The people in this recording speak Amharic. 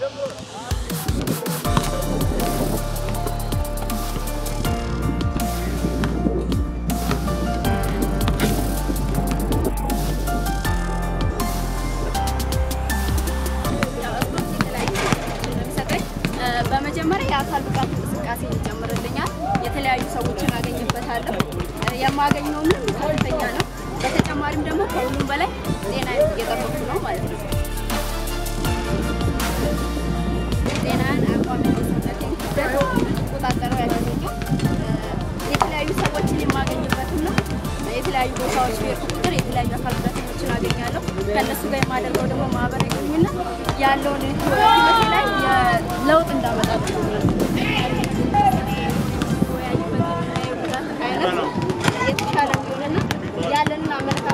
በመጀመሪያ የአካል ብቃት እንቅስቃሴ ይጨምርልኛል። የተለያዩ ሰዎችን አገኝበታለሁ። የማገኘው ምን ከፍተኛ ነው። በተጨማሪም ደግሞ ከሁሉም በላይ ጤና እየጠበኩ ነው ማለት ነው። ጤናን አቋም ሰውነቴን ክብደት ቆጣጠረው ያደረገው የተለያዩ ሰዎችን የማገኝበትና የተለያዩ ቦታዎች በሄድኩ ቁጥር የተለያዩ አካል ጉዳተኞችን አገኛለሁ። ከእነሱ ጋር የማደርገው ደግሞ ማህበራዊ ግንኙነት ያለውን ህይወቴ ላይ ለውጥ እንዳመጣ የተሻለ እንዲሆንና ያለንን አመለካከት